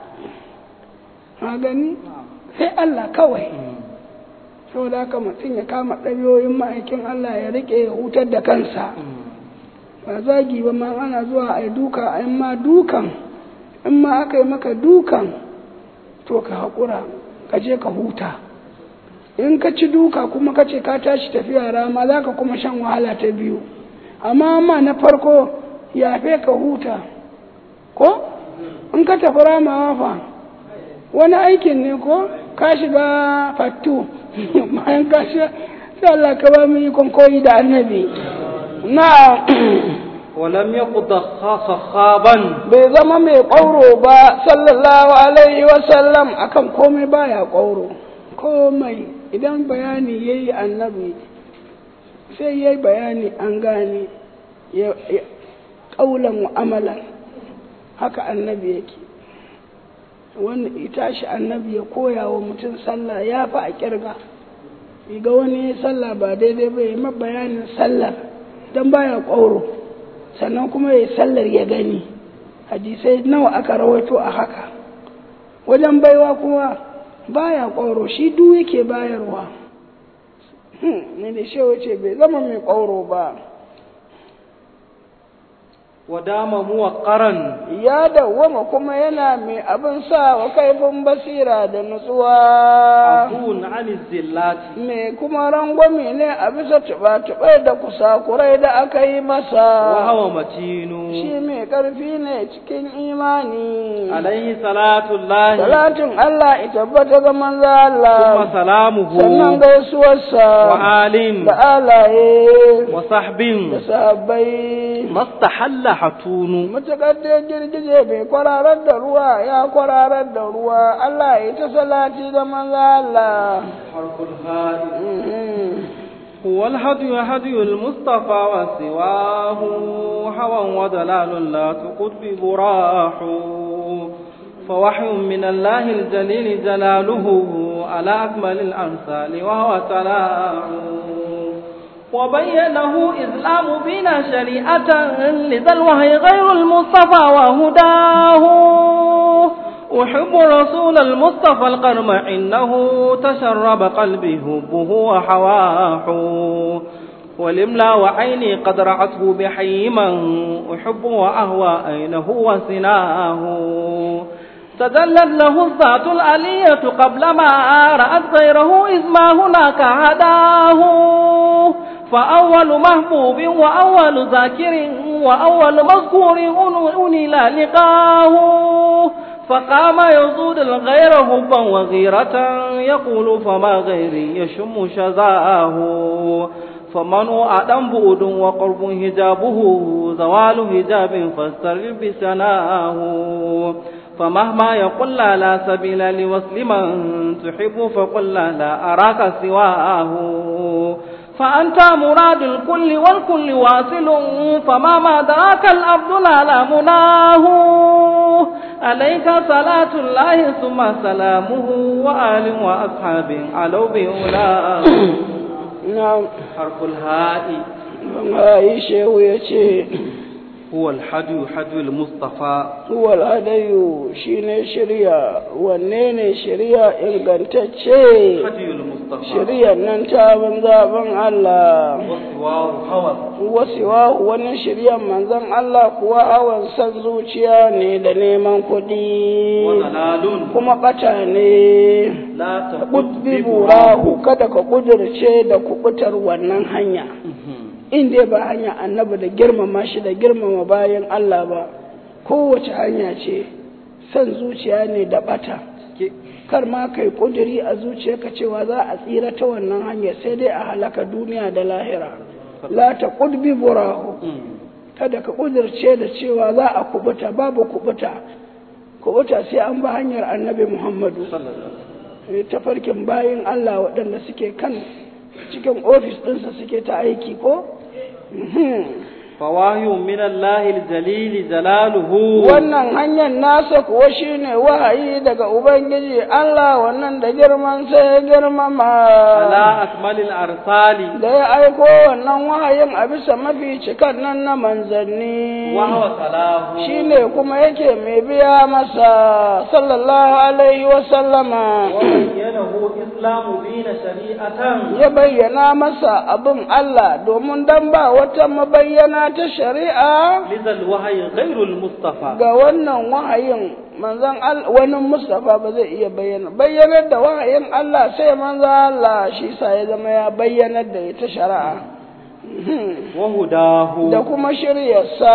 a gani sai Allah kawai saboda haka mutum ya kama ɗabiyoyin ma'aikin Allah ya riƙe ya hutar da kansa ba zagi ba ma ana zuwa a yi duka a ma dukan in ma aka yi maka dukan to ka haƙura ka je ka huta in ka ci duka kuma ka ce ka tashi tafiya rama za ka kuma shan wahala ta biyu amma ma na farko yafe ka huta ko in ka tafi ramawa fa wani aikin ne ko ka shiga fattu bayan ka shi sai Allah ka ba mu yi koyi da annabi na ولم يقض خاصا bai zama mai ƙwauro ba sallallahu alaihi wasallam akan komai baya ƙwauro komai idan bayani ya yi annabi sai ya yi bayani an gane ya ƙaulan wa amalan haka annabi yake wanda ya tashi annabi ya koya wa mutum sallah ya fi a kirga ga wani ya sallah ba daidai ba ya ma bayanin sallar don baya ƙwauro sannan kuma ya sallar ya gani hadisai nawa aka rawaito a haka wajen baiwa kuma baya ƙwauro shi duk yake bayarwa ne da shewa ce bai zama mai ƙwauro ba wadama muwaqqaran ya dawwama kuma yana mai abin sa wa kaifin basira da nutsuwa afun an zillati mai kuma rangwame ne a bisa tuba-tubai da kusakurai da aka yi masa wa hawa matinu shi mai ƙarfi ne cikin imani alaihi salatu llahi salatin Allah ita tabbata ga manzo Allah thumma salamuhu sannan gaisuwarsa wa alin da alaye wa sahbin da sahabbai mastahalla hatunu matuƙar da girgije bai kwararar da ruwa ya kwararar da ruwa Allah ya ta salati da manzo Allah harful hadi Mhm. هو الهدي هدي المصطفى وسواه هوى وضلال لا تقد براح فوحي من الله الجليل جلاله على أكمل الأمثال وهو تلاع وبينه إسلام بنا شريعة لذا الوحي غير المصطفى وهداه أحب رسول المصطفى القرم إنه تشرب قلبي هبه وحواه ولملا وعيني قد رعته بحيما أحب وأهوى أينه وسناه تدلت له الذات الألية قبل ما رأت غيره إذ ما هناك هداه فأول محبوب وأول ذاكر وأول مذكور أنل لقاه فقام يزود الغير حبا وغيرة يقول فما غيري يشم شذاه فمن هو أدم بؤد وقرب هجابه زوال هجاب فاسترل بسناه فمهما يقول لا, لا سبيل لوصل من تحب فقل لا, لا أراك سواه فأنت مراد الكل والكل واصل فما ما دراك الأرض لا لا مناه عليك صلاة الله ثم سلامه وآل وأصحاب علوا بأولاه na'am حرف الهاء ai shehu ya ce هو الحدي حدي المصطفى wal hadayu shine shirya wanne ne shirya ingantacce حدي المصطفى shiryar nan ta ban zaben Allah وسواه هوى wasiwa wani shiryan manzon Allah kuwa hawan san zuciya ne da neman kuɗi وضلال kuma ɓata ne لا تقد ƙudbi ببراه burahu kada ka ƙudurce da kuɓutar wannan hanya in dai ba hanya annabi da girmama shi da girmama bayan Allah ba kowace hanya ce san zuciya ne da ɓata kar ma kai ƙuduri a zuciyarka cewa za a tsira ta wannan hanya sai dai a halaka duniya da lahira la ta ƙudbi burahu kada ka ƙudurce da cewa za a kubuta babu kubuta kubuta sai an ba hanyar annabi muhammadu tafarkin bayin Allah waɗanda suke kan cikin ofis ɗinsa suke ta aiki ko? فوahي من الله الجليل جلاله Wannan hanyar nasa kuwa shine wahayi daga Ubangiji Allah wannan da girman sai ya girmama. على أكمل الأرسال Da ya aiko wannan wahayin a bisa mafi cikan nan na manzanni. وهو صلاه Shine kuma yake mai biya masa sallallahu alaihi wa sallama. وبينه إسلام دين شريعة ya bayyana masa abin Allah domin dan ba wata mabayyana ta shari'a لذا الوحي غير المصطفى ga wannan wahayin manzon Allah wani Mustafa ba zai iya bayyana bayyanar da wahayin Allah sai manzon Allah shi sa ya zama ya bayyanar da ita shari'a وهداه da kuma shiryarsa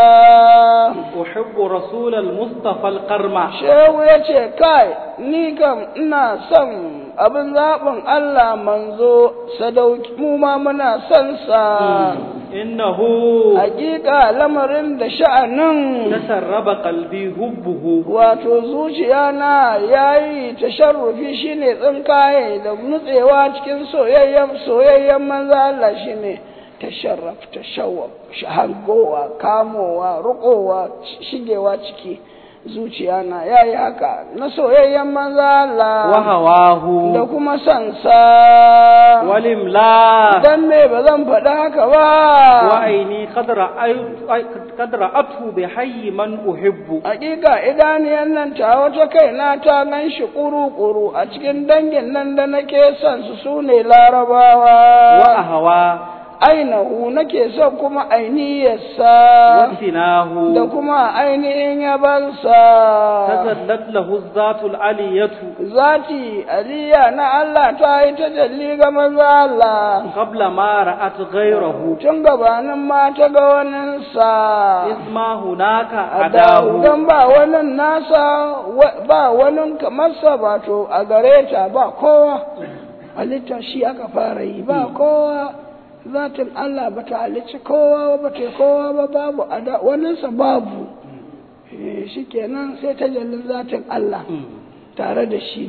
أحب رسول المصطفى القرمى shehu ya ce kai ni kam ina son abin zaɓin Allah manzo sadauki mu ma muna son sa إنه hakika lamarin da sha'anin تسرب قلبي هبه wato zuciya na yayi tasharrufi shine tsinkaye da nutsewa cikin soyayyen soyayyen manzo Allah shine tasharraf tashawwab shahangowa kamowa rukowa shigewa ciki zuciya na yayi haka na soyayyen manza Allah wa hawahu da kuma sansa walimla dan me ba zan faɗi haka ba wa aini qadra qadra atu bi hayy man uhibbu hakika idaniyan nan ta wata kaina ta gan shi kuru-kuru a cikin dangin nan da nake son su sune wa larabawa ahwa ainihu nake son kuma wa ainihiyarsa finahu da kuma ainihin yabansa tazallat lahu zatul aliyatu zati aliya na Allah ta yi tajalli ga maza Allah qabla ma ra'at ghayrahu tun gabanin ma ta ga waninsa isma hunaka a adahu don ba wani nasa wa- ba wani kamarsa ba to a gare ta ba kowa halittar shi aka fara yi ba kowa zatin Allah ba ta halicci kowa ba ta kowa ba babu ada waninsa babu Eh, shi kenan sai ta jallin zatin Allah tare da shi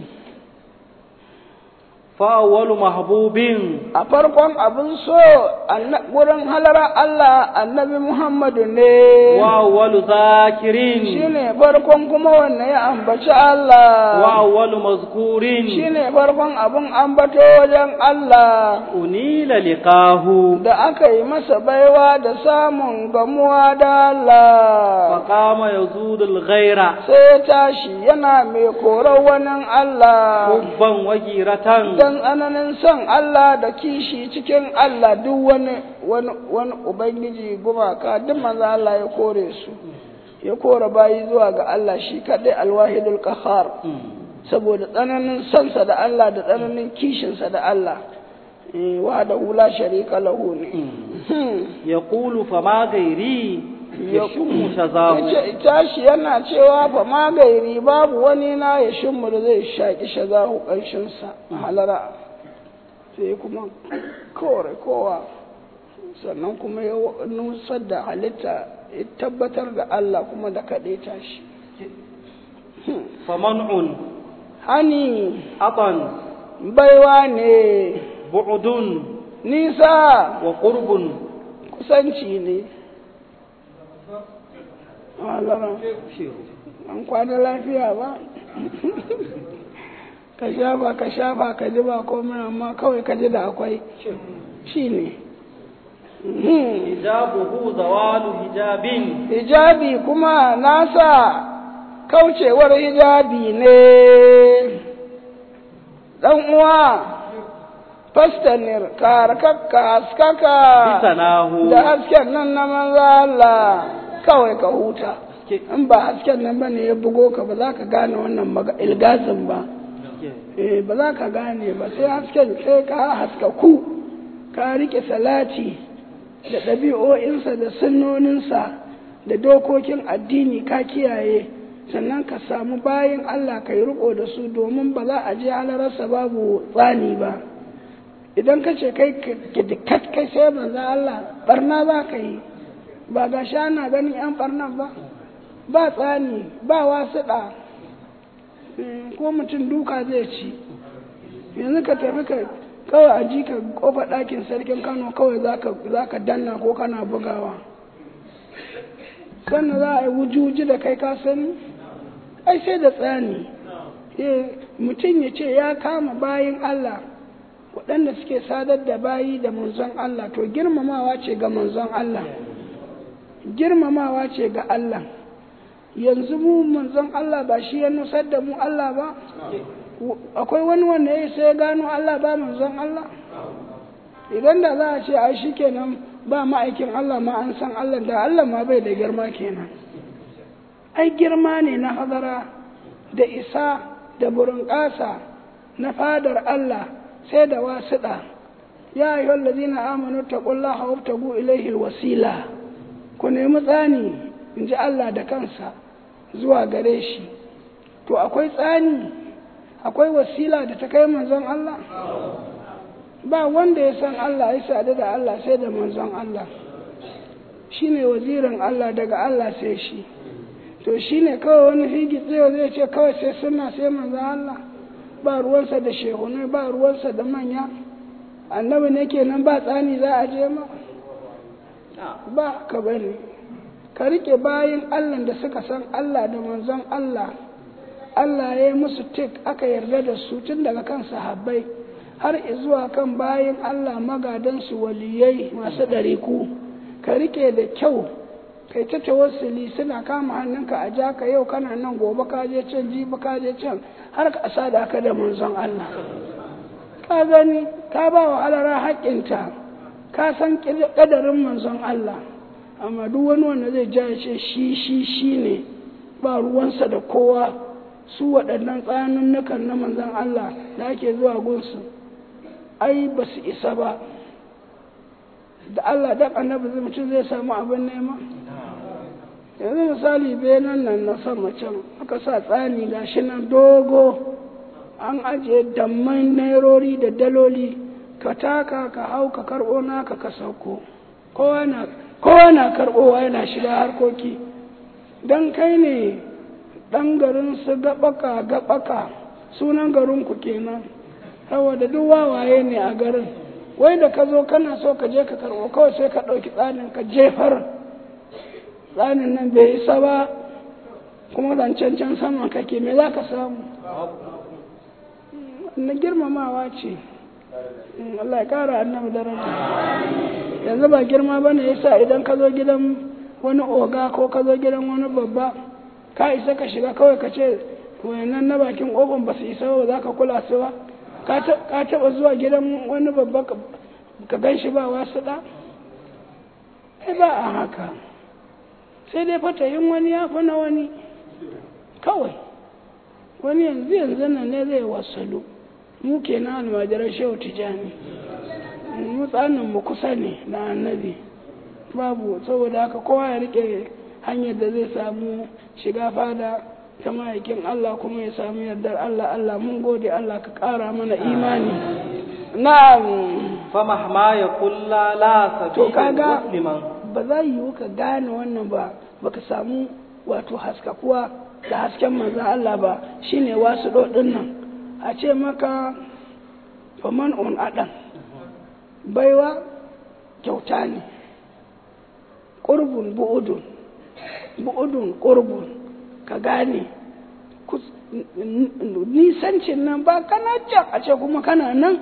fa awwalu mahbubin a farkon abin so anna- wurin halara Allah annabi Muhammadu ne wa awwalu zakirin shine farkon kuma wanne ya ambaci Allah wa awwalu mazkurin shine farkon abin ambato wajen Allah unila liqahu da aka yi masa baiwa da samun gamuwa da Allah faqama yazudul ghaira sai ya tashi yana mai korar wani Allah hubban wa giratan dan ananin son Allah da kishi cikin Allah duk wani wani wani ubangiji gumaka duk manzo Allah ya kore su ya kore bayi zuwa ga Allah shi kadai alwahidul qahhar saboda tsananin sonsa da Allah da tsananin kishinsa da Allah eh, wa da hula sharika lahu ne Hmm. yaqulu fama gairi yashmu shazahu yace tashi yana cewa fa ma gairi babu wani na ya shimmu da zai shaki shazahu kanshinsa a halara sai kuma kore kowa sannan kuma ya nusar da halitta ya tabbatar da Allah kuma da kaɗe tashi faman'un hani atan baiwa ne bu'dun nisa wa qurbun kusanci ne halara an kwana lafiya ba ka shafa ka shafa ka ji ba komai amma kawai ka ji da akwai shi ne hijabuhu zawalu hijabin hijabi kuma nasa kaucewar hijabi ne dan uwa fastanir karkakka haskaka bisanahu da hasken nan na manza Allah kawai ka huta in ba hasken nan ba ne ya bugo ka ba za ka gane wannan maga- ilgazin ba eh ba za ka gane ba sai hasken sai ka haskaku ka rike salati da ɗabi'o'insa da sunnoninsa da dokokin addini ka kiyaye sannan ka samu bayan Allah ka yi riko da su domin ba za a je halararsa babu tsani ba idan ka ce kai kidikat kai sai manzo Allah barna za ka yi ba ga shana ganin yan barnan ba ba tsani ba wasuɗa ko mutum duka zai ci yanzu ka tafi ka kawai a ji ka kofa ɗakin sarkin kano kawai za ka danna ko kana bugawa sannan za a yi wujuji da kai ka sani ai sai da tsani mutum ya ce ya kama bayin Allah waɗanda suke sadar da bayi da manzon Allah to girmamawa ce ga manzon Allah girmamawa ce ga Allah yanzu mu manzon Allah ba shi ya nusar da mu Allah ba akwai wani wanda ya sai gano Allah ba manzon Allah idan da za a ce a shi kenan ba ma'aikin Allah ma an san Allah da Allah ma bai da girma kenan ai girma ne na hadara da isa da burinƙasa na fadar Allah sai da wasiɗa ya yi wallazina amanu taqullaha wabtagu ilaihi wasila ku nemi tsani in ji Allah da kansa zuwa gare shi to akwai tsani akwai wasila da ta kai manzon Allah ba wanda ya san Allah ya sadu da Allah sai da manzon Allah shi ne wazirin Allah daga Allah sai shi to shi ne kawai wani figi tsayo zai ce kawai sai suna sai manzon Allah ba ruwansa da shehunai ba ruwansa da manya annabi ne kenan ba tsani za a je ma ba ka bane ka rike bayin Allah da suka san Allah da manzon Allah Allah ya yi musu tik aka yarda da su tun daga kan sahabbai har zuwa kan bayin Allah magadansu waliyai masu ɗariku ka rike da kyau kai ta tawassuli suna kama hannunka a ja ka yau kana nan gobe ka je can jibi ka je can har ka sada ka da manzon Allah ka gani ka ba wa halara haƙƙinta ka san ƙadarin manzon Allah amma duk wani wanda zai ja ce shi shi shi ne ba ruwansa da kowa su waɗannan tsanannukan na manzon Allah da ake zuwa gunsu ai ba su isa ba da Allah da annabi zai mutum zai samu abin nema yanzu misali benan nan na sama can aka sa tsani gashi nan dogo an ajiye damman nairori da daloli ka taka ka hau ka karɓo naka ka sauko kowa na karɓowa yana shiga harkoki don kai ne ɗan garin su gaɓaka gaɓaka sunan garinku kenan saboda duk wawaye ne a garin wai da ka zo kana so ka je ka karɓo kawai sai ka ɗauki tsanin ka jefar tsanin nan bai isa ba kuma zancen can sama kake me za ka samu na girmamawa ce Allah ya kara annabi daraja yanzu ba girma bane yasa idan ka zo gidan wani oga ko ka zo gidan wani babba ka isa ka shiga kawai ka ce wayannan na bakin kofin ba su isa ba za ka kula su ba ka taba zuwa gidan wani babba ka gan shi ba wasu da ai ba a haka sai dai fatayin wani ya fi na wani kawai wani yanzu yanzu nan ne zai wasalu mu ke na almajirar shehu tijani mu tsanin mu kusa ne na annabi babu saboda haka kowa ya rike hanyar da zai samu shiga fada ta ma'aikin Allah kuma ya samu yardar Allah Allah mun gode Allah ka ƙara mana imani na'am famahma ya kulla la to sabila kaga musliman ba za yiwu ka gane wannan ba baka samu wato haskakuwa da hasken manzon Allah ba shine wasu dodin nan a ce maka faman on adam baiwa kyauta ne ƙurbun bu'udun bu'udun ƙurbun ka gane kus- n- n- nisancin nan ba kana can a ce kuma kana nan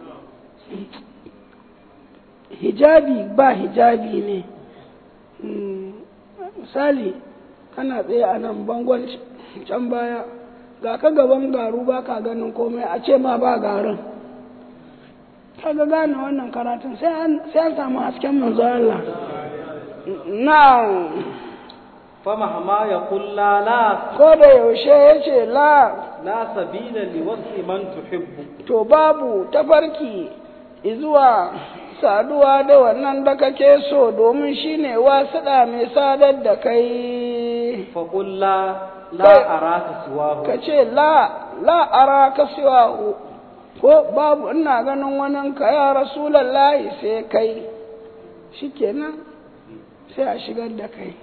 hijabi ba hijabi ne Mm, misali kana tsaye a nan bangon can baya ga ka gaban garu ba ka ganin komai a ce ma ba garin kaga gane wannan karatun sai an sai an samu hasken manzo Allah na famahma ya kulla la ko da yaushe yace la la sabila li wasli man tuhibbu to babu tafarki izuwa saduwa da wannan da kake so domin shine wasuɗa mai sadar da kai fa qul la la Kai- araka siwahu ka ce la la ara ka siwahu ko babu ina ganin wani ka ya rasulallahi sai kai shikenan sai a shigar da kai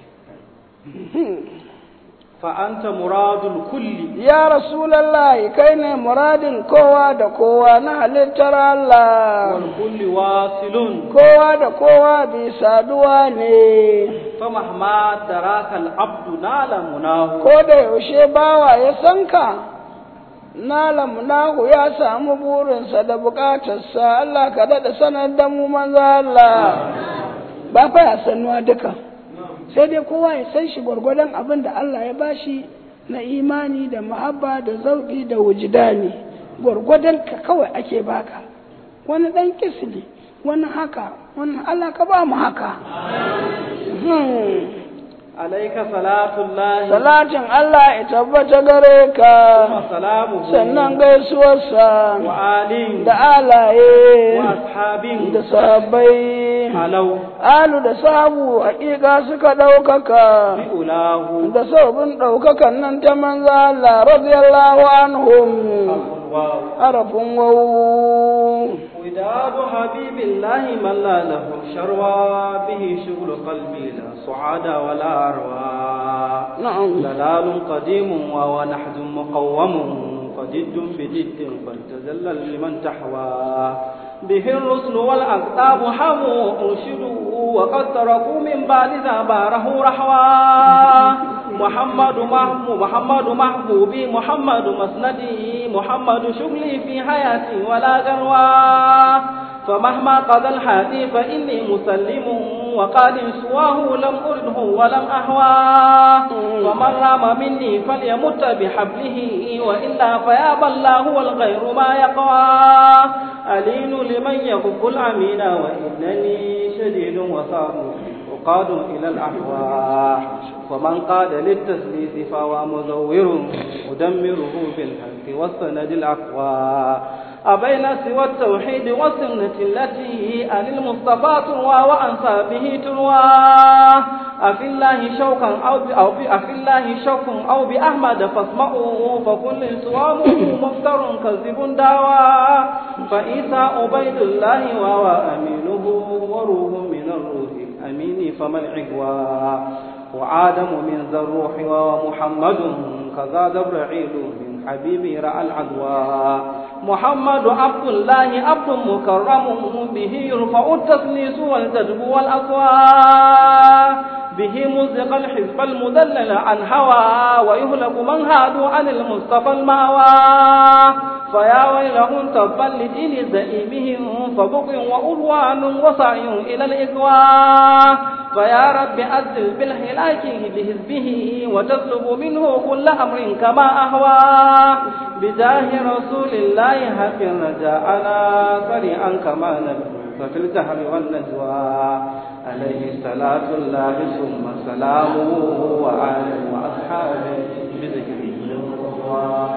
fa anta muradul kulli ya rasulallahi kai ne muradin kowa da kowa na halittar Allah wal kulli wasilun kowa da kowa bi saduwa ne famahma taraka al abdu nala munahu ko da yaushe bawa ya san ka nalam nahu ya samu burinsa da bukatarsa Allah ka daɗa sanar da mu manzo Allah ba fa ya sanuwa duka sai dai kowa ya san shi gwargwadon abin da Allah ya bashi na imani da muhabba da zauki da wujidani gwargwadon ka kawai ake baka wani ɗan kisli wani haka wani Allah ka ba mu haka Hmm. alayka salatullahi Salatin Allah ya tabbata gare ka, wa salamuhu sannan gaisuwarsa wa alin da alaye wa ashabin da sahabbai. alau Alu da sahabu hakika suka ɗaukaka bi ulahu da sababin ɗaukakan nan ta manzo Allah radiyallahu anhum waw harafin wawu. وداد حبيب الله من لا له شروى به شغل قلبي لا صعاد ولا أروى Na'am. دلال قديم وهو نحد مقوم فجد بجد فلتذلل لمن تحوى به الرسل والأقطاب حموا أرشدوا وقد تركوا من بعد ذا باره رحوا محمد محمود محمد محبوبي محمد مسندي محمد شغلي في حياتي ولا غروا فمهما قضى الحادي فإني مسلم وقال سواه لم أرده ولم أهواه ومن رام مني فليمت بحبله وإلا فيابى الله والغير ما يقوى ألين لمن يخف الأمين وإنني شديد وصار وقاد إلى الأحواء ومن قاد للتسليس فهو مزور مدمره بالحق والسند الأقوى أبين سوى التوحيد والسنة التي عن المصطفى تروى وأنصابه تروى أفي الله شوقا أو أو أفي الله شوق أو بأحمد فاسمعوا فكل سواه مفتر كذب داوى فإيسى عبيد الله وهو أمينه وروح من الروح الأمين فما العقوى وآدم من ذا الروح وهو محمد كذا جبرائيل من حبيبي رأى العدوى محمد عبد الله عبد مكرم به يرفع التسليس والجذب والأصوات به مزق الحزب المدلل عن هوى ويهلك من هادوا عن المصطفى المأوى فيا ويلهم تبا لدين زئيمهم فبغي وألوان وسعي إلى الإقوى فيا رب أزل بالهلاك بحزبه وتسلب منه كل أمر كما أهوى بجاه رسول الله حق رجاءنا سريعا كما نبي ففي الجهر والنجوى عليه صلاة الله ثم سلامه وآله وأصحابه بذكره الله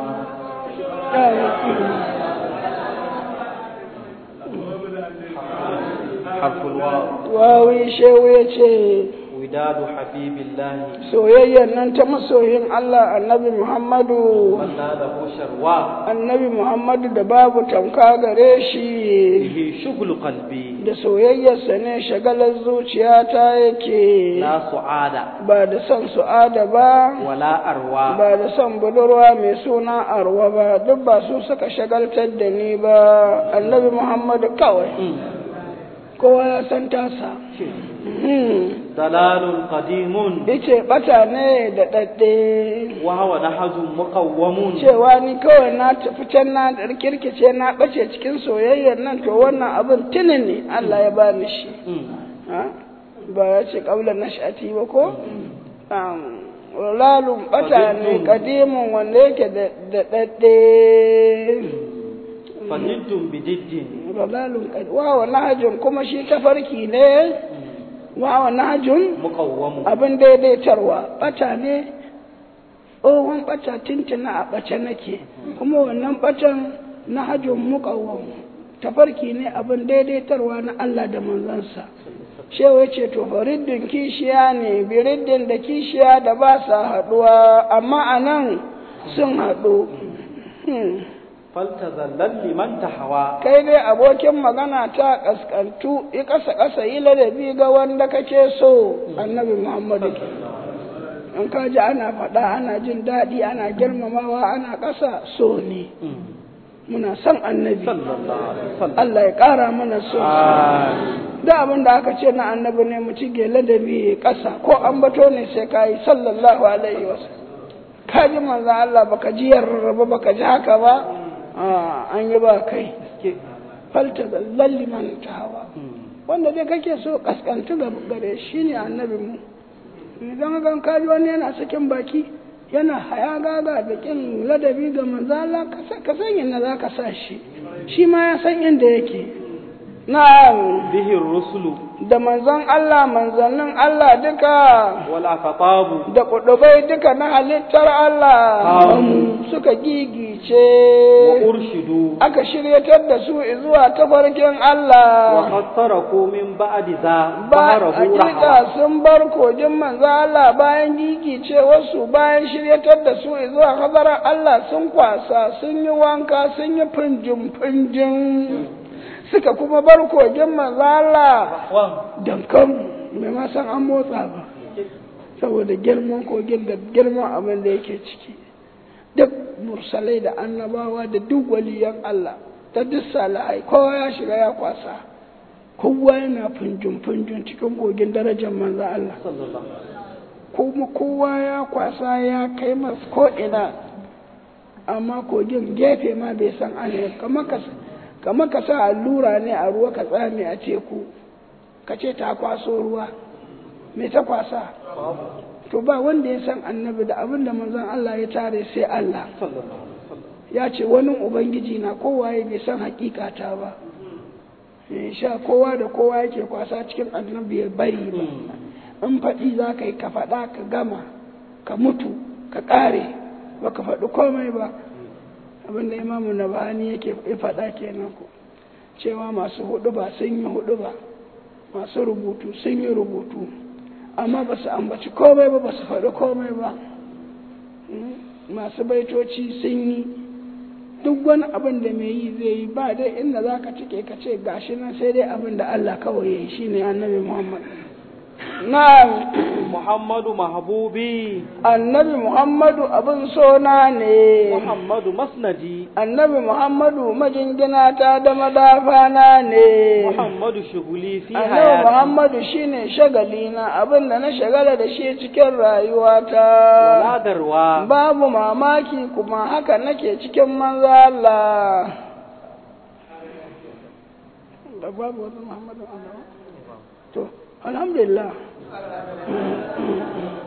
حرف الواو wawi shehu ya ce وداد حبيب الله soyayyar nan ta masoyin Allah annabi Muhammadu من له شروى annabi Muhammadu da babu tamka gare shi به شغل قلبي da soyayyarsa ne shagalar zuciyata yake لا سعادة ba da son su'ada ba ولا أروى ba da son budurwa mai suna arwa ba duk ba su suka shagaltar da ni ba annabi Muhammadu kawai kowa ya san tasa Hmm. ضلال قديم Ice bata ne da ɗaɗɗe وهو نهج مقوم cewa ni kawai na tafi can na kirkice na ɓace cikin soyayyar nan to wannan abin tuni ne Allah ya bani shi مم. Ha? ba ya ce ƙaular nash'ati ba ko lalun bata ne kadimin wanda yake da ɗaɗɗe فجد بجد lalun wawa nahajun kuma shi tafarki ne wawa nahajun مقوم abin daidaitarwa bata ne tsohon bata tuntuna a bace nake kuma wannan batan na hajjin muƙawwan tafarki ne abin daidaitarwa na Allah da manzansa shewa ya ce to fariddin kishiya ne biriddin da kishiya da ba sa haɗuwa amma a nan sun haɗu Hmm. فلتذلل لمن تحوى kai dai abokin magana ta ƙasƙantu yi ƙasa ƙasa yi ladabi ga wanda kake so annabi muhammadu ke in ka ji ana faɗa ana jin daɗi ana girmamawa ana ƙasa so ne muna son annabi صلى الله عليه وسلم Allah ya ƙara mana so آمين. da abin da aka ce na annabi ne mu ci ladabi ƙasa ko an bato ne sai ka yi sallallahu alaihi wasallam ka ji manzan Allah baka ji yarraba baka ji haka ba a an yi ba kai falta da lalli man tawa wanda dai kake so kaskantu ga gare shi ne annabi mu idan gan kaji wani yana sakin baki yana haya gaga da kin ladabi ga manzala ka san inda za ka sa shi shi ma ya san inda yake na'am به الرسل da manzon Allah manzannin Allah duka والأخطاب da kudubai duka na halittar Allah Amu. suka gigice وأرشدوا aka shiryatar da su zuwa tafarkin Allah وقد تركوا من بعد ذا ba ظهره رحمة hakika sun bar kogin manzo Allah bayan gigice wasu bayan shiryatar da su zuwa hadarar Allah sun kwasa sun yi wanka sun yi finjin finjin suka kuma bar kogin manzo Allah dankan bai ma san an motsa ba saboda girman kogin da girman abin da yake ciki duk mursalai da annabawa da duk waliyan Allah da duk salihai kowa ya shiga ya kwasa kowa yana funjun-funjun cikin kogin darajar manzo Allah kuma kowa ya kwasa ya kai masu ko'ina amma kogin gefe ma bai san ana kamar ka sa allura ne a ruwa ka tsame a teku ka ce ta kwaso ruwa me ta kwasa to ba wanda ya san annabi da abin da manzon Allah ya tare sai Allah ya ce wani ubangiji na kowaye bai san hakikata ba sha kowa da kowa yake kwasa cikin annabi ya bari ba in faɗi za ka yi ka faɗa ka gama ka mutu ka ƙare ba ka faɗi komai ba abinda imamu na bahani yake faɗa kenan ku cewa masu hudu ba sun yi hudu ba masu rubutu sun yi rubutu amma ba su ambaci komai ba ba su faɗi komai ba masu baitoci sun yi duk wani abin da mai yi zai yi ba dai inda za ka cike ka ce gashi nan sai dai abin da Allah kawai ya yi shi ne annabi Muhammad na Muhammadu mahbubi annabi Muhammadu abin sona ne Muhammadu masnadi annabi Muhammadu majingina ta da madafana ne Muhammadu shuguli fi annabi hayati Muhammadu shine shagalina abin da na shagala da shi cikin rayuwata waladarwa babu mamaki kuma haka nake cikin manzo Allah da babu wani Muhammadu Allah to alhamdulillah